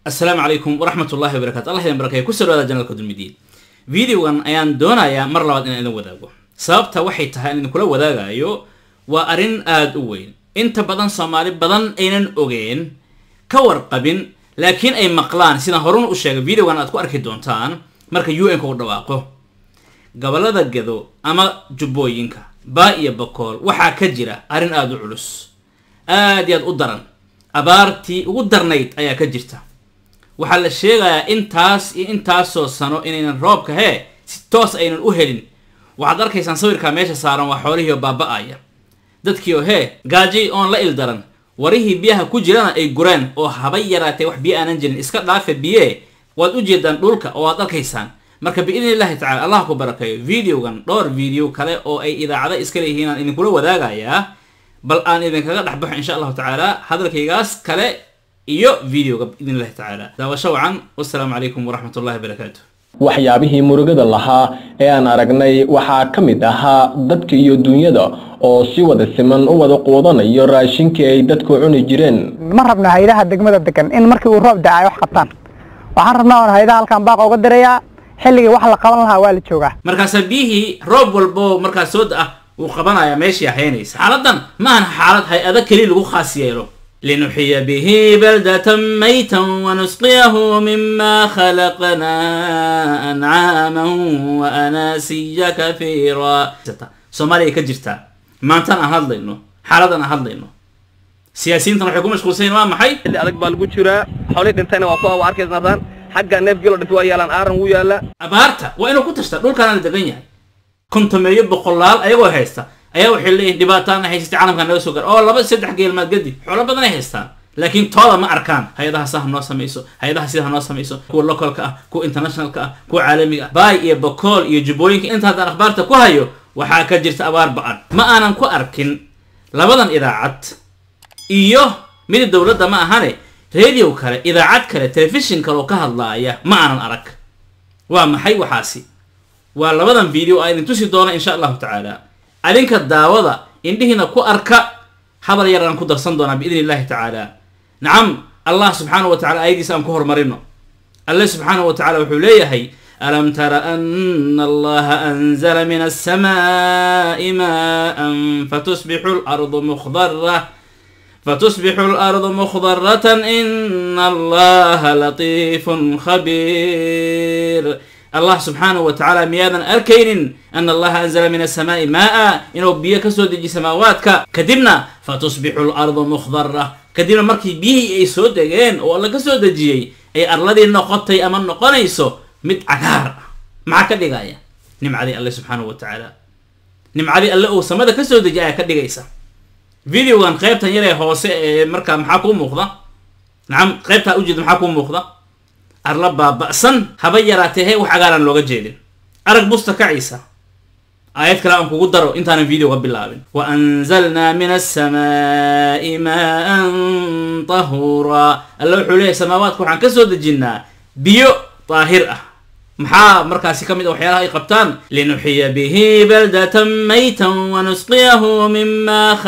assalaamu calaykum waraxmat ullahi wabarakatu allah idin barakeeyo kusoo dhawaada janalka dulmidiin videogan ayaan doonayaa mar labaad inaan idin wadaago sababta waxay tahay aan idinkula wadaagayo waa arrin aada u weyn inta badan soomaali badan aynan ogeen ka warqabin laakiin ay maqlaan sidaan horuna u sheegay videogan aad ku arki doontaan marka u n ka u dhawaaqo gobolada gado ama jubbooyinka baa iyo bakool waxaa ka jira arrin aada u culus aad iyo aad u daran abaartii ugu darnayd ayaa ka jirta waxaa la sheegayaa intaas iyo intaasoo sano inaynan roobka hee si toos aynan u helin waxaad arkaysaan sawirkaa meesha saaran waa xoolihii oo baaba-aya dadkii oo hee gaajay oon la ildaran warihii biyaha ku jirana ay gureen oo haba yaraatee wax biyo aanan jirin iska dhaafa biye waad u jeedaan dhulka oo waad arkaysaan marka biidni illahi tacala allah ku barakeeyo videogan dhowr video kale oo ay idaacada iska leeyihiin aan idinkula wadaagayaa bal aan idinkaga dhexbaxo insha allahu tacaala hadalkaygaas kale iyo videoga biidn illahi tacaala daawasho wacan wassalaamu calaykum waraxmat ullahi wabarakaatu waxyaabihii murugada lahaa ee aan aragnay waxaa ka mid ahaa dadka iyo dunyada oo si wada siman u wada quudanayo raashinkii ay dadku cuni jireen ma rabna haydaha degmada degan in markii uu roob da-ay wax qabtaan waxaan rabnaa oon haydaha halkan baaq uga dirayaa xilligii wax la qaban lahaa waa la joogaa markaasaa biyihii roob walbo markaas soo da-ah wuu qabanayaa meeshii haynaysa xaaladan ma ahan xaalad hay-ado keli lagu khaas yeelo linuxiya bihi baldatan maytan wanusqiyahu mima khalaqnaa ancaaman waanaasiya kahiira soomaaliya ka jirtaa maantaan aan hadlayno xaaladan aan hadlayno siyaasiyiintan waxay ku mashquulsanyiin waa maxay xilli adag baa lagu jiraa xoolii dhintayna waa kuwa waa arkaysa nataan xagga neef gelo dhintay waa yaalaan aaran wuu yaala abaarta waa inuu ku tashtaa dhulkaana la degan yahay kontameeyo boqolaal ayagoo haysta ayaa waxay leeyihin dhibaataana haysatay caalamka naga soo gaar oo laba saddex geelmaad gadi xoolo badan ay haystaan laakiin tooda ma arkaan hay-adaha sa ha noo samayso hay-adaha sida ha noo samayso kuwa localka ah kuwa internationalka ah kuwa caalamiga ah baay iyo bakool iyo jubbooyinka inta haddaan akhbaarta ku hayo waxaa ka jirta abaar ba-an ma aanan ku arkin labadan idaacad iyo mid dowladda ma ahane radio kale idaacad kale telefishin kale oo ka hadlaaya ma aanan arag waa maxay waxaasi waa labadan video aa idin tusi doona insha allahu tacaala adinka daawada indhihiina ku arka hadal yaraan ku darsan doonaa biidni illahi tacaala nacam allah subxaanahu wa tacala ayadiisa aan ku horumarino alle subxaanahu wa tacala wuxuu leeyahay alam tara ana allaha anzala min alsamaai maan fatusbixu lardu mukhdara fatusbixu lardu mukhdaratan ina allaha latiifun khabiir allah subxaanahu wa tacaala miyaadan arkaynin ana allaha anzala min asamaai maa inuu biyo kasoo dejiy samaawaadka kadibna fatusbixu lardu mukhdara kadibna markii biyihii ay soo degeen oo alla ka soo dejiyey ay arladii noqotay ama noqonayso mid cagaar ah maxaa ka dhigaya nimcadii alle subxaanahu wa tacaala nimcadii alle uu samada kasoo dejiyay ayaa ka dhigaysa videogan qaybtan yaree hoose ee markaa maxaa kuu muuqda nacam qaybtaa ujeeda maxaa kuu muuqda arla baaba-san haba yaraatee he wax cagaaran looga jeedin arag busta kaciisa aayad kale aan kugu daro intaanan videoga bilaabin wa anzalnaa min asamaai maan tahuura alla wuxuu leeyahy samaawaadka waxaan kasoo dejinnaa biyo daahir ah maxaa markaasi ka mid a waxyaalaha ay qabtaan linuxiya bihi baldatan maytan wanusqiyahu mima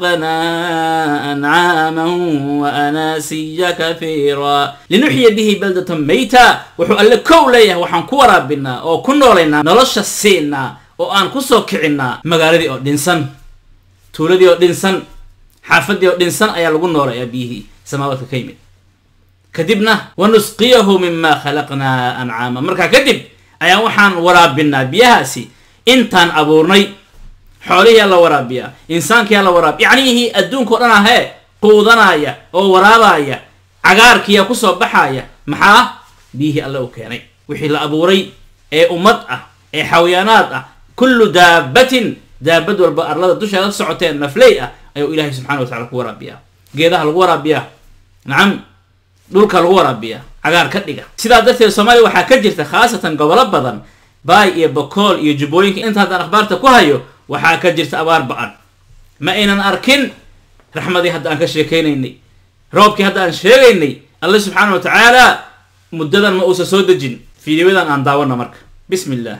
khalaqnaa ancaaman waanaasiya kahiira linuxiya bihi baldatan mayta wuxuu alle kow leeyahay waxaan ku waraabinaa oo ku noolaynaa nolosha siinaa oo aan kusoo kicinaa magaaladii oo dhinsan tuuladii oo dhinsan xaafadii oo dhinsan ayaa lagu noolayaa biyihii samaawaadka ka yimid kadibna wanusqiyahu mima khalaqnaa ancaama markaa kadib ayaa waxaan waraabinaa biyahaasi intaan abuurnay xoolihiyaa la waraabiyaa insaankiyaa la waraabiya yacnihii adduunka o dhan ahee quudanaya oo waraabaya cagaarkiyaa kusoo baxaya maxaa biyihii alle u keenay wixii la abuuray ee ummad ah ee xawayaanaad ah kullu daabatin daabad walba arlada dusheeda socoteen nafley ah ayuu ilaahay subxana wa tacala ku waraabiyaa geedaha lagu waraabiyaa nacam dhulka lagu waraabiyaa cagaar ka dhiga sidaa darteed soomaaliya waxaa ka jirta khaasatan gobolo badan baay iyo bakool iyo jubbooyinka inta haddaan akhbaarta ku hayo waxaa ka jirta abaar ba-an ma aynan arkin raxmadii hadda aan ka sheekaynaynay roobkii hadda aan sheegaynay alle subxaana wa tacaala muddadan ma uusan soo dejin fiidiyoyadan aan daawano marka bismi illah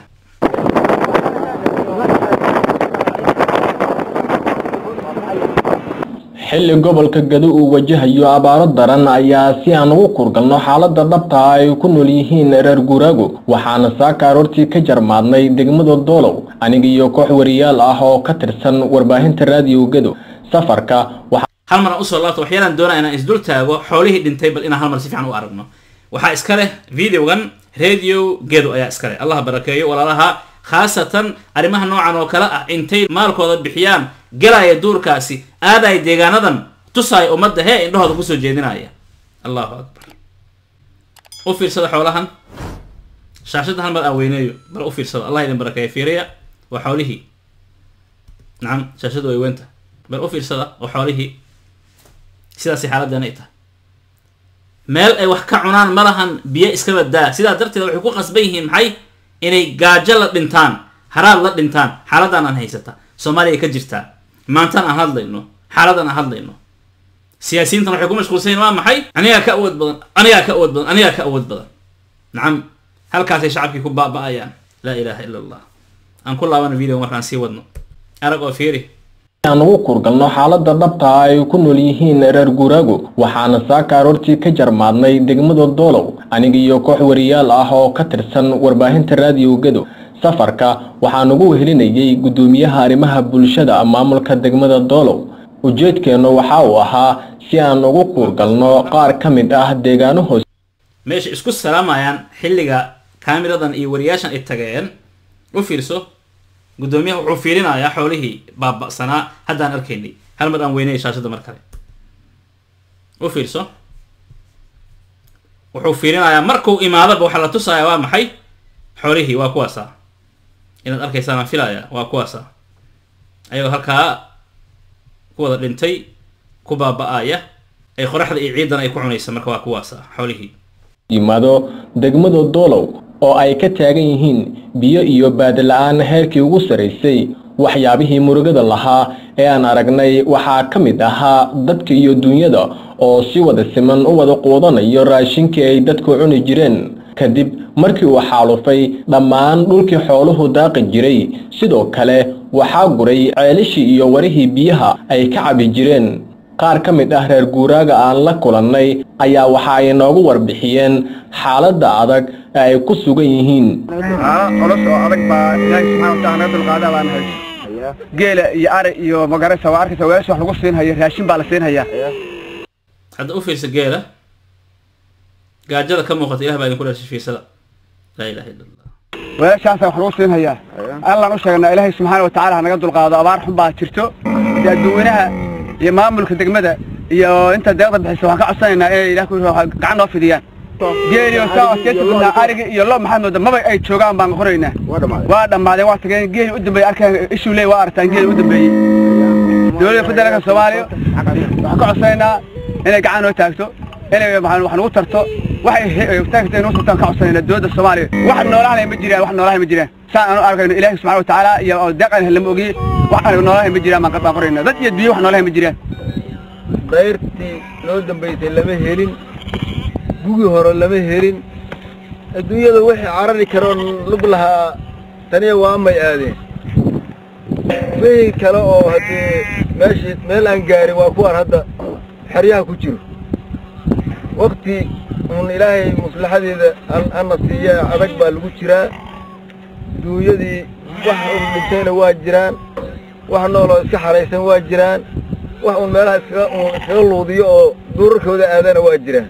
xilli gobolka gado uu wajahayo abaaro daran ayaa si aan ugu kurgalno xaaladda dhabta ah ay ku nool yihiin reer guuraago waxaana saaka aroortii ka jarmaadnay degmada doolow aniga iyo koox wariyaal ah oo ka tirsan warbaahinta raadiyo gado safarka waxa hal mar aan usoo laabto waxyaalaan doonaa inaan isdul taago xoolihii dhintay bal inaan hal mar si fiican u aragno waxaa iska leh videogan radio gedo ayaa iska leh allah barakeeyo walaalaha khaasatan arrimaha noocan oo kale ah intay maalkooda bixiyaan galaya duurkaasi aadaya deegaanadan tusaaya ummadda hee indhahooda kusoo jeedinaya allahu akbar u fiirsada xoolahan shaashadda hal mar aan weyneeyo bal u fiirsada allah idin barakeeyo fiiriya waa xoolihii nacam shaashaddu way weynta bal u fiirsada oo xoolihii sidaasay xaaladdeena ay tahay meel ay wax ka cunaan ma lahan biyo iskaba daa sidaa darteed waxay ku qasban yihiin maxay inay gaajo la dhintaan haraad la dhintaan xaaladdan aan haysata soomaaliya ka jirtaa maantaan aan hadlayno xaaladan aan hadlayno siyaasiyiintan waxay ku mashquulsan yihin waa maxay anigaa ka awood badan anigaa ka awood badan anigaa ka awood badan nacam halkaasay shacabkii ku baaba'ayaan laa ilaaha ila allah aan ku laabano video markaan sii wadno arag oo fiiri aan ugu kurgalno xaaladda dhabta ah ay ku nool yihiin reer guuraago waxaana saaka aroortii ka jarmaadnay degmada doolow aniga iyo koox wariyaal ah oo ka tirsan warbaahinta raadiyo gado safarka waxaan ugu wehelinayay guddoomiyaha arrimaha bulshada maamulka degmada doolow ujeedkeennu waxa uu ahaa si aan ugu kuurgalno qaar ka mid ah deegaano hoose meesha isku salaamayaan xilliga kaamiradan iyo wariyaashan ay tageen u fiirso guddoomiyaha wuxuu fiirinayaa xoolihii baaba'sanaa haddaan arkaynay hal mar aan weynaya shaashadda mar kale u fiirso wuxuu fiirinayaa markuu imaadaba waxaa la tusayaa waa maxay xoolihii waa kuwaasa inaad arkaysaan aan filaya waa kuwaasa ayagoo halkaa ku wada dhintay ku baaba'aya ay qoraxda iyo ciidan ay ku cunaysa marka waa kuwaasa xoolihii yimaado degmada doolow oo ay ka taagan yihiin biyo iyo baadila-aan heerkii ugu saraysay waxyaabihii murugada lahaa ee aan aragnay waxaa ka mid ahaa dadka iyo duunyada oo si wada siman u wada quudanayo raashinkii ay dadku cuni jireen kadib markii uu xaalufay dhammaan dhulkii xooluhu daaqi jiray sidoo kale waxaa guray ceelishii iyo warihii biyaha ay ka cabi jireen qaar ka mid ah reer guuraaga aan la kulannay ayaa waxa ay noogu warbixiyeen xaaladda adag ee ay ku sugan yihiin culus oo adag baa ilaahay subxaana wataala naga dulqaadaa baan hayso geela iyo ari iyo magaraysa waa arkaysa weelasha wax lagu siin hayo raashin baa la siin hayaa hadda u fiirsa geela gaajada ka muuqata ilah baa idinku dhashay fiirsada laa ilaha illa allah weelashaasa wax lagu siin hayaa allaan u sheegnaa ilaahay subxaana watacaala ha naga dulqaado abaar xun baa jirto iyo adduweynaha iyo maamulka degmada iyo inta deeqda bixisa waxaan ka codsanaynaa inay ilaah ku gacan noo fidiyaan geeliyo saa keeta badnaa ariga iyo lo maxaad mooda maba ay joogaan baan qoraynaa waa dhammaadeen waa tageen geeli u dambeeyey arkeen ishuu leey waa aragtaan geeli u dambeeyey dowladda federaalka soomaaliya waxaan ka codsanaynaa inay gacan noo taagto inay wax nagu tarto waxay taagta inuu tartaan ka codsanaynaa dowladda soomaaliya wax noolahanay ma jiraan wax noolahay ma jiraan saan aanu arkayno ilaahi subxana watacaala iyo deeqan lama ogi wax aan noolahay ma jiraan baan baan qoraynaa dad iyo biyo wax noolahay ma jiraan qayrtii noo dambaysay lama helin gugii hore lama helin adduunyada wixii carari karoo lug lahaa taniya waa may aadeen wixii kale oo haddee meeshii meel aan gaarin waa kuwaan hadda xeryaha ku jiro wakti uun ilaahay maslaxadeeda ana siiya adag baa lagu jiraa duunyadii wax un dhintayna waa jiraan wax nooloo iska xaraysan waa jiraan wax uun meelaha iskaga uun iskaga luudiyo oo duurarkooda aadana waa jiraan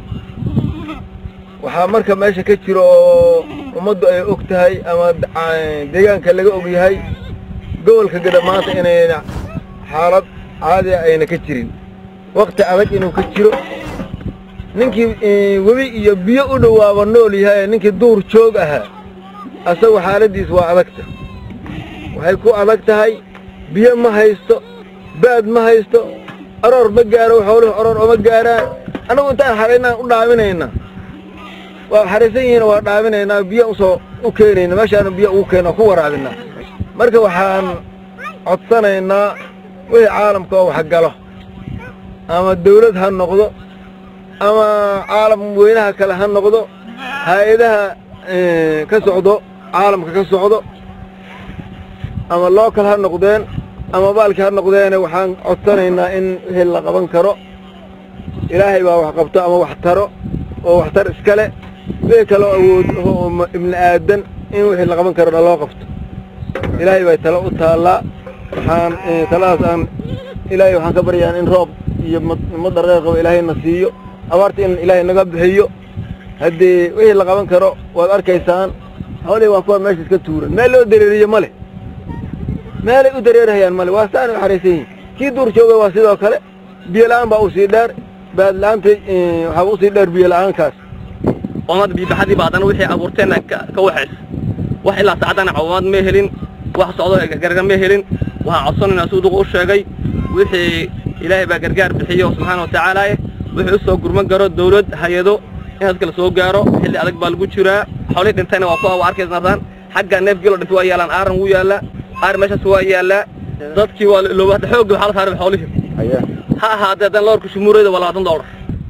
waxaa marka meesha ka jiro oo ummaddu ay og tahay ama deegaanka laga og yahay gobolka gada maanta inayna xaalad caadi ayna ka jirin wakti adag inuu ka jiro ninkii webi iyo biyo u dhowaaba nool yahay ninkii duur joog ahaa asagu xaaladdiis waa adagta waxay ku adag tahay biyo ma haysto baad ma haysto aroor ma gaaro xooluhu aroor oma gaaraan annagu intaan xaraynaan u dhaaminaynaa waa xaraysan yihiin waa dhaaminaynaa biyo usoo u keenayna meeshaanu biyo ugu keeno ku waraabinaa marka waxaan codsanaynaa wixii caalamka oo waxgalo ama dawlad ha noqdo ama caalam weynaha kale ha noqdo hay-adaha ka socdo caalamka ka socdo ama local ha noqdeen ama baalkii ha noqdeene waxaan codsanaynaa in wixii la qaban karo ilaahay baa wax qabto ama wax taro oo waxtar iskale wixii kaloo awood oo ibni aadan in wixii la qaban karona loo qabto ilaahay bay talo u taallaa waxaan taladaas aan ilaahay waxaan ka baryaan in roob iyo madar qeyr qabo ilaahayna siiyo abaarta in ilaahay naga bixiyo haddii wixii la qaban karo waad arkaysaan xoolihii waa kuwa meesha iska tuuran meel loo dareeriyo ma leh meelay u dareerahayaan male waa saanay u xaraysan yihiin kii duur jooga waa sidoo kale biyo la'aan baa usii dheer baad la'aantay waxaa usii dheer biyo la'aankaas oomad biibaxadii ba haddana wixii abuurteenna ka waxays wax ilaa saacadana cawamaad ma helin wax socdo gargar ma helin waxaan codsanaynaa siduu duqa u sheegay wixii ilaahay baa gargaar bixiyo subxaana watacaala wixii u soo gurman karo dawlad hay-ado in dadka la soo gaaro xilli adag baa lagu jiraa xoolihii dhintayna waa kuwa waa arkaysnataan xagga neef gelo dhintay waa yaalaan aaran wuu yaallaa aar meeshaas waa yaallaa dadkii waa ilooba hadda xoogga waxaa la saaray xoolihii ha ahaatee haddana loorka shumuureyda waa labaatan doolar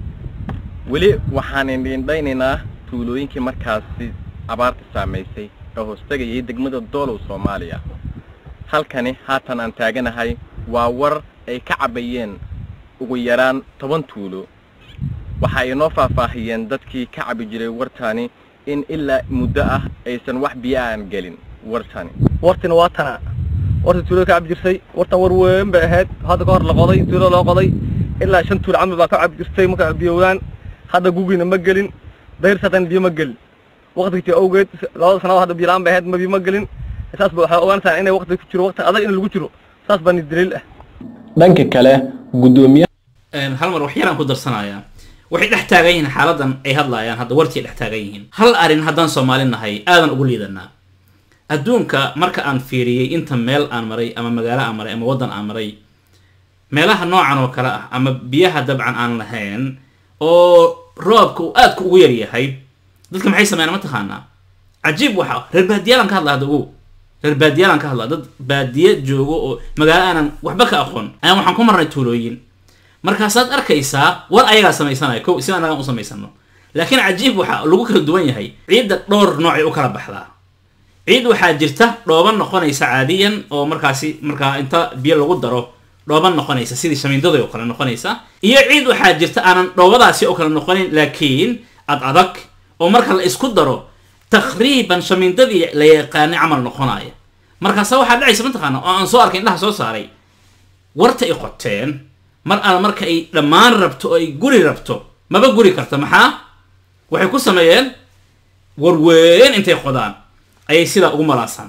weli waxaan indhiindhaynaynaa tuulooyinkii markaasi abaarta saamaysay ee hoostegayay degmada doolow soomaaliya halkani haatan aan taaganahay waa war ay ka cabayeen ugu yaraan toban tuulo waxa ay noo faahfaahiyeen dadkii ka cabi jiray wartani in ilaa muddo ah aysan wax biyo aan gelin wartani wartina waa tana warta tuulada ka cabi jirtay wartan war weyn bay ahayd hadda ka hor la qoday tuulada loo qoday ilaa shan tuul camal baa ka cabi jirtay marka biyowdaan hadda gugiina ma gelin dayrta haddana biyo ma gelin waqtigtii awgeed labada sanadood hadda biyo la-aan bay ahayd ma biyo ma gelin saas ba waxay ogaanaysaa inay waqti ku jiro waqti adag in lagu jiro saas baa ni daliil ah dhanka kale guddoomiyaha hal mar wax yaraan ku darsanayaa waxay dhex taagan yihiin xaaladan ay hadlaayaan hadda wartii dhex taagan yihiin hal arrin haddaan soomaali nahay aadan ugu liidanaa adduunka marka aan fiiriyey inta meel aan maray ama magaalo aan maray ama waddan aan maray meelaha noocan oo kale ah ama biyaha dabcan aan lahayn oo roobka uu aadka ugu yar yahay dadka maxay sameeyaan mataqaanaa cajiib waxa reer baadiyaalan ka hadla hadda ogow reer baadiyaalan ka hadla dad baadiye joogo oo magaalo aanan waxba ka aqoon ayaan waxaan ku marnay tuulooyin markaasaad arkaysaa war ayagaa samaysanaya ko si anagaan u samaysano laakiin cajiib waxa lagu kala duwan yahay ciidda dhowr noocay u kala baxdaa ciid waxaa jirta dhooban noqonaysa caadiyan oo markaasi markaa inta biyo lagu daro dhooban noqonaysa sidii shamiindada oo kale noqonaysa iyo ciid waxaa jirta aanan dhoobadaasi oo kale noqonayn laakiin ad adag oo marka la isku daro taqriiban shamiindadii la yaqaanay camal noqonaya markaasa waxaa dhacaysa mataqaana oo aan soo arkay indhaha soo saaray warta ay qoteen mar alla marka ay dhammaan rabto oo ay guri rabto maba guri karta maxaa waxay ku sameeyeen warweyn intay qodaan ayay sidaa ugu malaasaan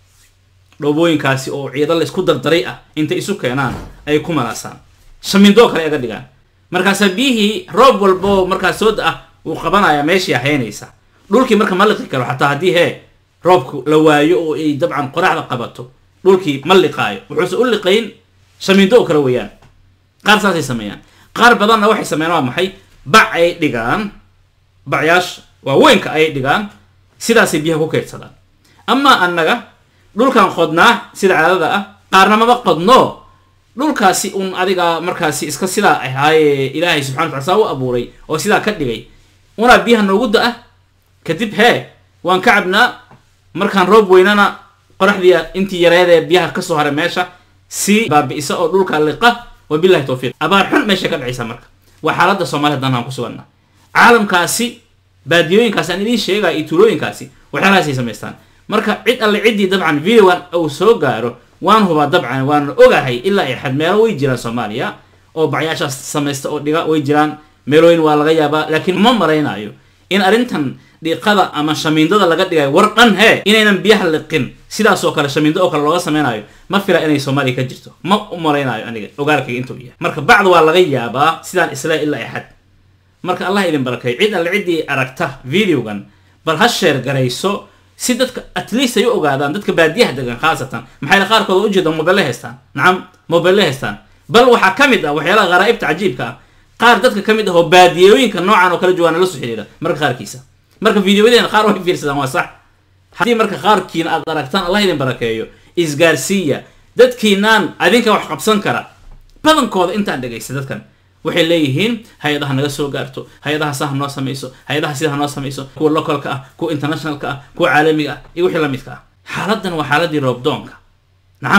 dhoobooyinkaasi oo ciido la isku dardaray ah intay isu keenaan ayay ku malaasaan shamiindoo kale aga dhigaan markaasaa biyihii roob walboo markaas soo da-ah wuu qabanayaa meeshii haynaysa dhulkii marka ma liqi karo xataa haddii hee roobku la waayo oo ay dabcan qoraxda qabato dhulkii ma liqaayo wuxuuse u liqayn shamiindo oo kale weeyaan qaar saasay sameeyaan qaar badanna waxay sameeyaan waa maxay bac ay dhigaan bacyaasha waaweynka ayay dhigaan sidaasay biyaha ku keydsadaan amaa annaga dhulkan qodnaa sida caadada ah qaarna maba qodno dhulkaasi un adiga markaasi iska sidaa ahaaye ilaahay subxana watala saa u abuuray oo sidaa ka dhigay unaa biyaha noogu da-a kadib hee waan ka cabnaa markaan roob weynana qoraxdii intii yareedee biyaha kasoo haray meesha si baabi'isa oo dhulka liqa wabilahi towfiiq abaar xun meeshay ka dhacaysaa marka waa xaaladda soomaaliya haddana aan ku suganna caalamkaasi baadiyooyinkaasi aan idiin sheegaya iyo tuulooyinkaasi waxyaalahaasay samaystaan marka cid alle ciddii dabcan videogan uu soo gaaro waan hubaa dabcan waan ogahay ilaa ay xad meelo way jiraan soomaaliya oo bacyaashaas samaysta oo dhiga way jiraan meelooyin waa laga yaabaa laakiin ma maraynayo in arrintan dhiiqada ama shamiindada laga dhigayo war dhan hee inaynan biyaha liqin sidaasoo kale shamiindo oo kale looga samaynayo ma fila inay soomaaliya ka jirto ma u maraynayo aniga ogaalkayga intuu yahay marka bacd waa laga yaabaa sidaan isla ilaa ay xad marka allah idin barakeeyo cid alle ciddii aragta videogan bal ha sheer garayso si dadka at least ay u ogaadaan dadka baadiyaha degan khaasatan maxay qaarkood ujeeda mobile haystaan nacam mobile haystaan bal waxaa ka mid ah waxyaalaha kharaa'ibta cajiibka ah qaar dadka ka mid ah oo baadiyooyinka noocan oo kala jawaana la soo xidhiidha marka qaarkiisa marka videoyadeena qaar way fiirsadaan waa sax haddii marka qaarkiina aad aragtaan allah idin barakeeyo isgaarsiiya dadkiinaan adinka wax qabsan kara badankooda intaan dhegaysta dadkan waxay leeyihiin hay-adaha naga soo gaarto hay-adaha sa ha noo samayso hay-adaha sida ha noo samayso kuwa localka ah kuwa internationalka ah kuwa caalamiga ah iyo wixii la midka ah xaaladan waa xaaladii roobdoonka nacam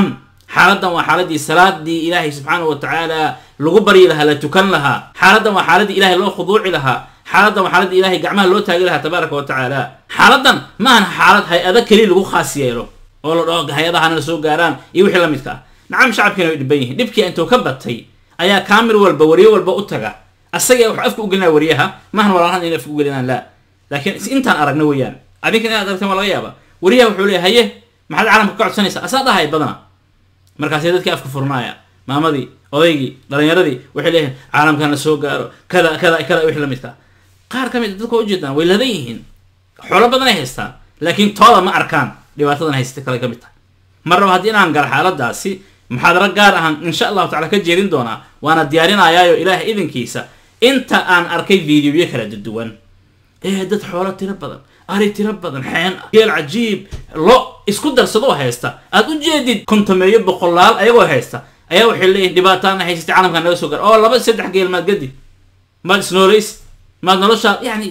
xaaladan waa xaaladii salaadii ilaahay subxaanahu wa tacaala lagu baryi lahaa la tukan lahaa xaaladan waa xaaladii ilaahay loo khuduuci lahaa xaaladan waa xaaladii ilaahay gacmaha loo taagi lahaa tabaaraka wa tacaala xaaladan ma ahan xaalad hay-ado keliya lagu khaas yeelo oo la dhaho hay-adahana soo gaaraan iyo wixii la midka ah nacam shacabkiina way dhiban yihiin dhibkii intuu ka batay ayaa kaamir walba wariyo walba u taga asaga wax afka u gelinaya wariyaha maahan walaalahan inay afka u gelinaan la laakiin intaan aragna weeyaan adinkan inaad aragteen waa laga yaaba wariyaha wuxuu leeya haye maxaad caalamka ka codsanaysaa asaa dhahay badana markaasay dadkii afka furnaaya maamadii odaygii dhalinyaradii waxay leeyihiin caalamkan la soo gaaro kada kada kada wixii la midka qaar ka mid dadka waa ujeedaan way ladan yihiin xoolo badan ay haystaan laakiin tooda ma arkaan dhibaatadan haysata kale ka mid tahay mar raba haddii inaan galo xaaladaasi muxaadaro gaar ahaan insha allahu tacala ka jeedin doonaa waana diyaarinayaayo ilaahay idinkiisa inta aan arkay videoyo kala duwan ee dad xoolo tiro badan ari tiro badan xeen geel cajiib lo isku darsadoo haysta aad u jeedid kontameeyo boqolaal ayagoo haysta ayaa waxay leeyihin dhibaataana haysatay caalamkan naga soo gaar oo laba saddex geel maad gadi maad isnoolays maad noloshaa yani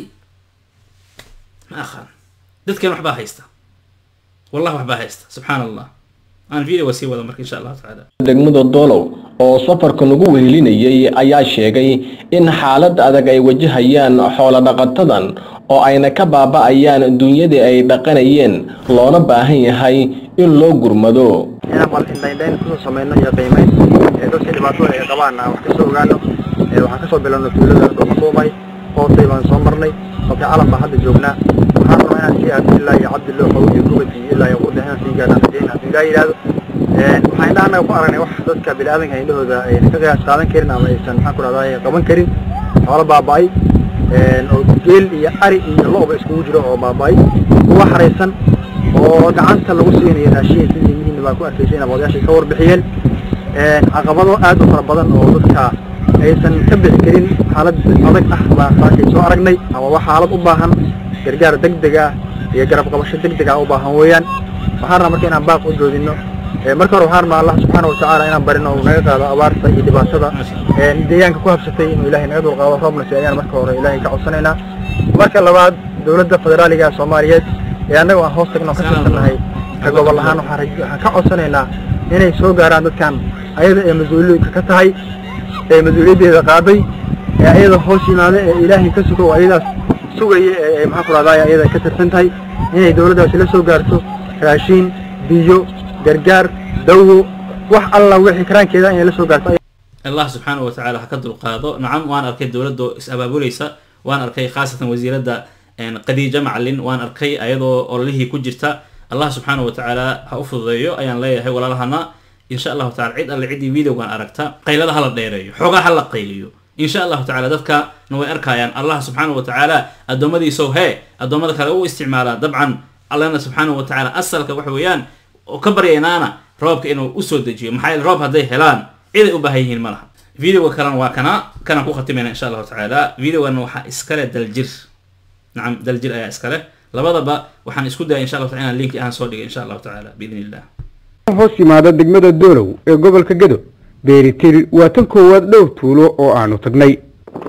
ma aqaan dadkan waxbaa haysta والله waxbaa haysta subxaan allah aan videoga sii wada marka insha allahu tacaala degmada doolow oo safarka nagu wehelinayay ayaa sheegay in xaalad adag ay wajahayaan xoolo dhaqatadan oo ayna ka baaba'ayaan dunyadii ay dhaqanayeen loona baahan yahay in loo gurmado inaan bal indhaindhayn kusoo samayno iyo qiimayn ee dadkii dhibaatada ay qabaan aan wax kasoo ogaano ee waxaan kasoo bilowno tuulada dhoomasoomay hoosay baan soo marnay qofkii calan baan hadda joognaa waxaan rabaa inaan sii aado ilaa iyo cabdi loo qawo iyo gubadii ilaa iyo qurda inaan sii gaadhaan rajayna haddii ilaa yidhaahdo waxaan indhaha annaga ku aragnay wax dadka biniaadanka indhahooda ayna ka qiyaas qaadan karin ama aysan maxaan ku dhahdaa qaban karin xoolo baaba'ay oo geel iyo ari iyo lo'ba iskugu jiro oo baaba'ay kuwa xaraysan oo gacanta lagu siinayo raashin sidii yihiin baa ku arkaysay inay odayaashay ka warbixiyeen caqabado aad u fara badan oo dadka aysan ka bixi karin xaalad adag ah baa saakay soo aragnay ama waa xaalad u baahan gargaar degdeg ah iyo garab qabasho degdeg ah u baahan weeyaan waxaan rabaa marka inaan baaq u joodino marka hore waxaan rabaa allah subxaana watacaala inaan barino uu naga qaado abaarta iyo dhibaatada deegaanka ku habsatay inuu ilaahay naga dulqaado roobna si ayaan marka hore ilaahay ka codsanaynaa marka labaad dowladda federaaliga soomaaliyeed ee annaga aan hoos tagno ka tirsannahay ka gobol ahaan waxaan raj- waxaan ka codsanaynaa inay soo gaaraan dadkan ayada ee mas-uuliyadka ka tahay ee mas-uuliyaddeeda qaaday ee ayada hoos yimaada ee ilaahay ka sugo oo ayadaas sugaya ee ee maxaan ku rahdaa ayada ka tirsan tahay inay dowladdaasi la soo gaarto raashiin biyo gargaar dawo wax alla wixii karaankeeda inay la soo gaarto allah subxaanahu wa tacaala ha ka dulqaado nacam waan arkay dowladda is abaabulaysa waan arkay khaasatan wasiiradda qadiija macalin waan arkay ayadoo ololihii ku jirta allah subxaanahu wa tacaala ha u fududeeyo ayaan leeyahay walaalahana insha allahu tacala cid alle ciddii videogan aragta qaylada hala dheereeyo xoogaa ha la qayliyo insha allahu tacala dadkana way arkayaan allah subxaanahu wa tacaala addoommadiisow hee addoommada kale u isticmaalaa dabcan allana subxaanahu wa tacaala asalka waxa weeyaan oo ka baryaynaana roobka inuu usoo dejiyo maxaa yeele roob hadday helaan ciday u baahan yihiin ma laha videoga kalena waa kana kanaan ku khatimayna insha allahu tacaala videogana waxaa iskale daljir nacam daljir ayaa iskale labadaba waxaan isku daya insha allahu taala inaan linki ahaan soo dhigay insha allahu tacaala biidni illah hoos yimaada degmada doolow ee gobolka gedo beeritir waa tan koowaad dhowr tuulo oo aanu tagnay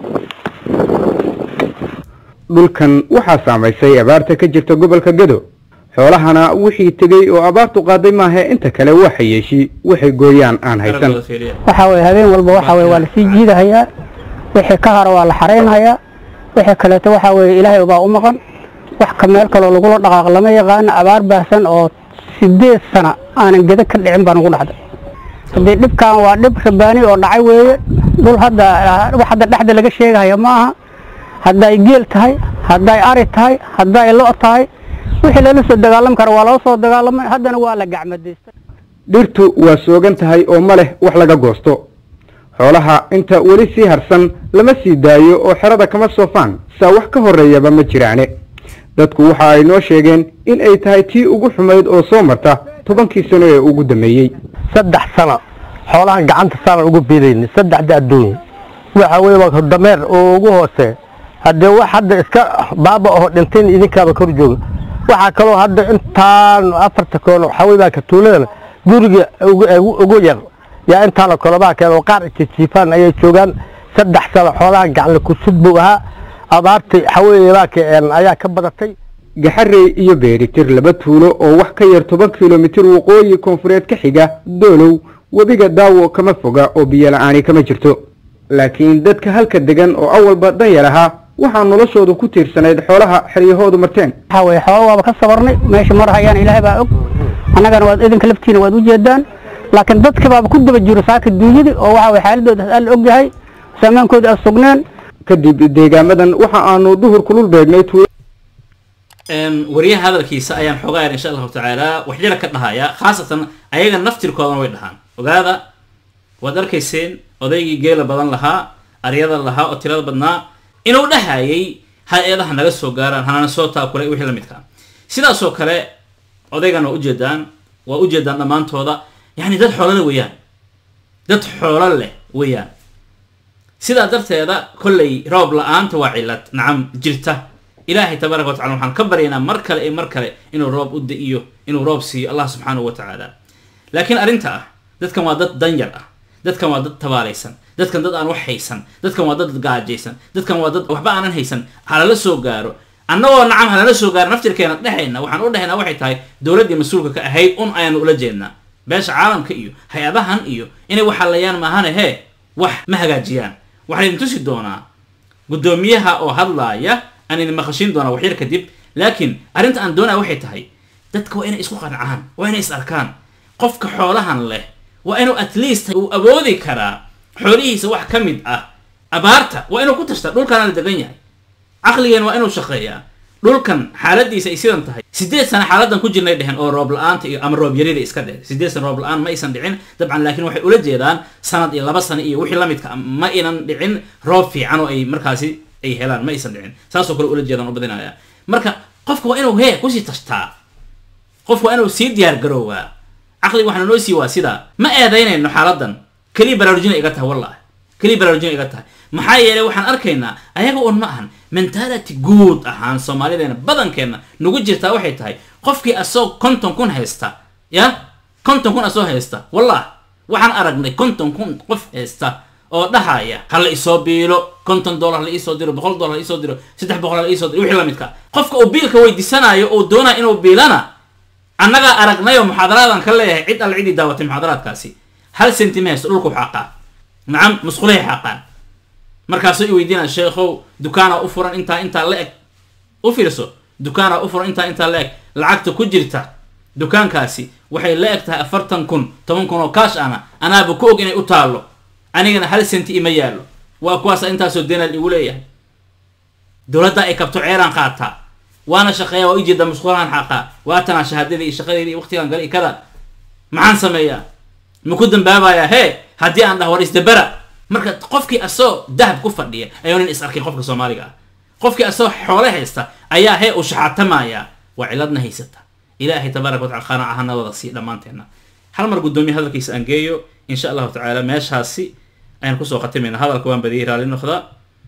dhulkan waxaa saamaysay abaarta ka jirta gobolka gedo xoolahana wixii tegey oo abaartu qaaday maahe inta kale waa xayeeshi waxay gooyaan aan haysan Aragooda fiiriya. waxaa weye habeen walba waxaa weye waa lasii jiidahayaa wixii ka hara waa la xaraynhayaa wixii kaleeto waxaa weye ilaahay baa u maqan wax ka meel kaloo lagula dhaqaaq lama yaqaano abaar baahsan oo sideed sana aanan geda ka dhicin baa nagu dhacday haddii dhibkan waa dhib rabaani oo dhacay weeye dhul hadda wax hadda dhexda laga sheegahaya ma aha hadday geel tahay hadday ari tahay hadday lo' tahay wixii lala soo dagaalami kara waa loo soo dagaalamay haddana waa la gacmadaystay dhirtu waa soogan tahay oo ma leh wax laga goosto xoolaha inta weli sii harsan lama sii daayo oo xerada kama soofaan saa wax ka horreeyaba ma jiraane dadku waxa ay noo sheegeen in ay tahay tii ugu xumayd oo soo marta tobankii sano ee ugu dambeeyey saddex sano xoolahan gacanta saanan ugu biidayni saddexda adduunya waxa weye waa dameer oo ugu hoose haddee wax hadda iska baaba oo dhintayn idinkaaba kor jooga waxaa kaloo hadda intaan afarta koono waxaa weye baa ka tuuladana guriga ugu ugu- ugu yar yaa intaanoo kale baa keen oo qaar jijiifaan ayay joogaan saddex sano xoolahan gacanle kusud buu ahaa abaartii waxaa weye baa ka een ayaa ka badatay gaxarey iyo beeritir laba tuulo oo wax ka yar toban kilomitir waqooyi koonfureed ka xiga doolow webiga daawo kama foga oo biyo la-aani kama jirto laakiin dadka halka degan oo awalba danyar ahaa waxaa noloshoodu ku tiirsanayd xoolaha xeryahoodu marteen waxaa weeye xoolo waaba ka sabarnay meesha mar hayaan ilaahay baa og annagana waad idinka laftiina waad u jeedaan laakiin dadka baaba ku daba jiro saaka duunyadii oo waxa weye xaaladooda alla og yahay saamaankooda aan sugneen kadib deegaamadan waxa aanu duhur kulul beegnay tuulo wariyaha hadalkiisa ayaan xoogaa yar insha allahu tacaala waxyala ka dhahaya khaasatan ayaga naftirkoodana way dhahaan ogaada waad arkayseen odaygii geela badan lahaa aryada lahaa oo tirada badnaa inuu dhahayay hay-adaha naga soo gaaraan hanana soo taakulay wixii la midkaa sidaasoo kale odaygan waa ujeedaan waa ujeedaan dhammaantooda yani dad xoolole weeyaan dad xoolo leh weeyaan sidaa darteeda kollay roob la-aanta waa cilad nacam jirta ilaahay tabaaraka watacala waxaan ka baryaynaa mar kale iyo mar kale inuu roob u da-iyo inuu roob siiyo allah subxaanahu wa tacaala laakiin arrinta ah dadkan waa dad danyar ah dadkan waa dad tabaalaysan dadkan dad aan wax haysan dadkan waa dad gaajaysan dadkan waa dad waxba aanan haysan halala soo gaaro annagoo nacam halala soo gaaro naftirkeena dhexayna waxaan u dhexaynaa waxay tahay dowladdii mas-uulka ka ahayd un ayaanu ula jeednaa beesha caalamka iyo hay-adahan iyo inay waxalayaan maahane hee wax ma hagaajiyaan waxaa idin tusi doonaa guddoomiyaha oo hadlaaya aan idin maqashiin doonaa waxyar kadib laakiin arrinta aan doonaya waxay tahay dadka waa inay isku qancaan waa inay is arkaan qofka xoolahan leh waa inuu at least uu awoodi karaa xoolihiisa wax ka mid ah abaarta waa inuu ku tashtaa dhulkaana la degan yahay caqligeen waa inuu shaqeeyaa dhulkan xaaladiisa ay sidan tahay sideed sano xaaladan ku jirnay dheheen oo roob la-aanta iyo ama roob yarida iska dheh sideed sano roob la-aan ma aysan dhicin dabcan laakiin waxay ula jeedaan sanad iyo laba sano iyo wixii lamidka ma aynan dhicin roob fiican oo ay markaasi ay helaan ma aysan dhicin saasoo kale ula jeedaan u badinaya marka qofka waa inuu hee kusii tashtaa qofka waa inuu sii diyaar garoowaa caqliga waxaana noo sii waa sidaa ma eedaynayno xaaladan keliya baraarujina iga tahay wallahi keliya baraarujina iga tahay maxaa yeelay waxaan arkaynaa ayaga un ma ahan mentality guud ahaan soomaalideena badankeenna nagu jirtaa waxay tahay qofkii asoo konton kun haysta ya konton kun asoo haysta wallah waxaan aragnay konton kun qof haysta oo dhahaya ha la isoo biilo konton dollar la iisoo diro boqol dollar la iisoo diro saddex boqol la iisoo diro wixii lamidka qofka uu biilka weydiisanayo uu doonaa inuu biilana annagaa aragnay oo muxaadaraadaan ka leeyahay cid alle ciddii daawatay muxaadaraadkaasi hal senti ma haysto dhulku xaqaa nacam musqulahay xaqaan markaasuu i weydiinaya sheekhow dukaanaa u furan intaa intaa la eg u fiirso dukaanaa u furan intaa intaa la eg lacagta ku jirta dukaankaasi waxay la eg tahay afartan kun toban kun oo kaash ana anaaba ku og inay u taallo anigana hal senti ima yaallo waa kuwaasa intaasoo deenaal igu leeyahay dowladda ay kabto ceeraan qaataa waana shaqeeya waa ujeeda musqulahan xaqaa waatanaa shahaadadii iyo shaqadeedii iyo waqtigan gale iyo kada maxaan sameeyaa maku dambaabayaa hee haddii aan dhah war isdabera marka qofkii asoo dahab ku fadhiya ayuu nin is arkin qofka soomaaliga ah qofkii asoo xoole haysta ayaa hee uu shaxaatamaya waa ciladna haysata ilaahay tabaaraka watacala qanaaca hana wada sii dhammaanteenna hal mar guddoomiye hadalkiisa aan geeyo insha allahu tacaala meeshaasi ayaan kusoo khatimayna hadalka waan badiyay raalli noqda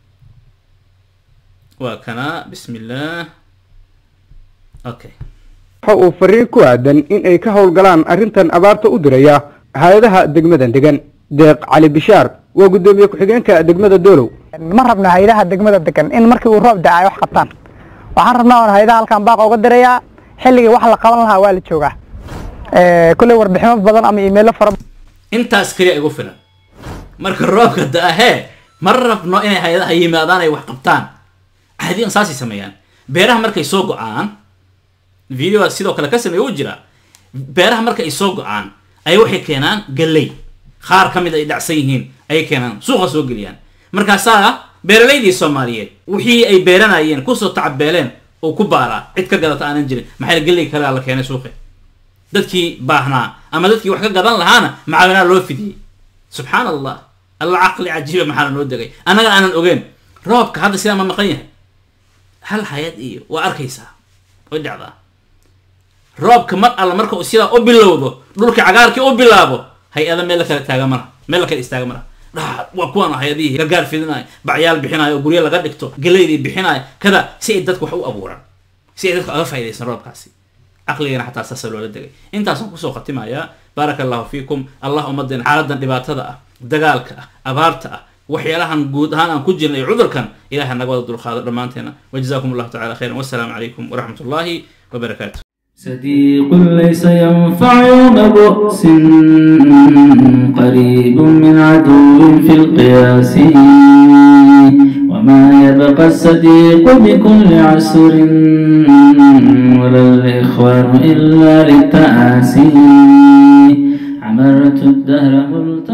waa kana bismi illah okay waxa uu fariin ku aadan in ay ka howlgalaan arrintan abaarta u diraya hay-adaha degmadan degan deeq cali bishaar waa guddoomiye ku-xigeenka degmada doolow ma rabno hay-adaha degmada degan in markii uu roob da-ay wax qabtaan waxaan rabnaa oon hay-adaha halkan baaq uga dirayaa xilligii wax la qaban lahaa waa la joogaa kulley warbiximo badan ama iimaylo fara intaas keliya igu filan marka roobka da-ahee ma rabno inay hay-adaha yimaadaan ay wax qabtaan caadiyan saasay sameeyaan beeraha markay soo go-aan videoa sidoo kale ka sameeya u jira beeraha marka ay soo go-aan ay waxay keenaan galley qaar ka mid ay dhacsan yihiin ayay keenaan suuqa soo geliyaan markaasaa beeralaydii soomaaliyeed wixii ay beeranayeen kusoo tacabeeleen oo ku baaraa cid ka gadata aanan jirin maxaa galley kalea la keenay suuqi dadkii baahnaa ama dadkii wax ka gadan lahaana macaawinaa loo fidiyey subxaan allah alla caqli cajiiba maxaana noo degay annaga aanan ogeen roobka hadda sidaa ma maqan yahay hal hay-ad iyo waa arkaysaa way dhacdaa roobka mar alla marka uu sidaa u bilowdo dhulka cagaarkii u bilaabo hay-ada meel la kala taaga malaha meel la kala istaaga malaha dha waa kuwan hay-adihii gargaar fidinayo bacyaal bixinayo oo guryo laga dhigto galeydii bixinayo kada si ay dadka wax u abuuraan si ay dadka oga faa'idaysan roobkaasi caqligana xataa saasa loola degay intaasaan kusoo khatimayaa baaraka allahu fiikum allah ummadeen xaaladan dhibaatada ah dagaalka ah abaarta ah waxyaalahan guud ahaan aan ku jirna iyo cudurkan ilahay naga wada dulqaado dhammaanteena wajazakum allahu tacala khayran wassalaamu calaykum waraxmat ullahi wabarakaatu صديق ليس ينفع يوم بؤس قريب من عدو في القياس وما يبقى الصديق بكل عسر ولا الإخوان إلا للتآسي عمرت الدهر ملتقى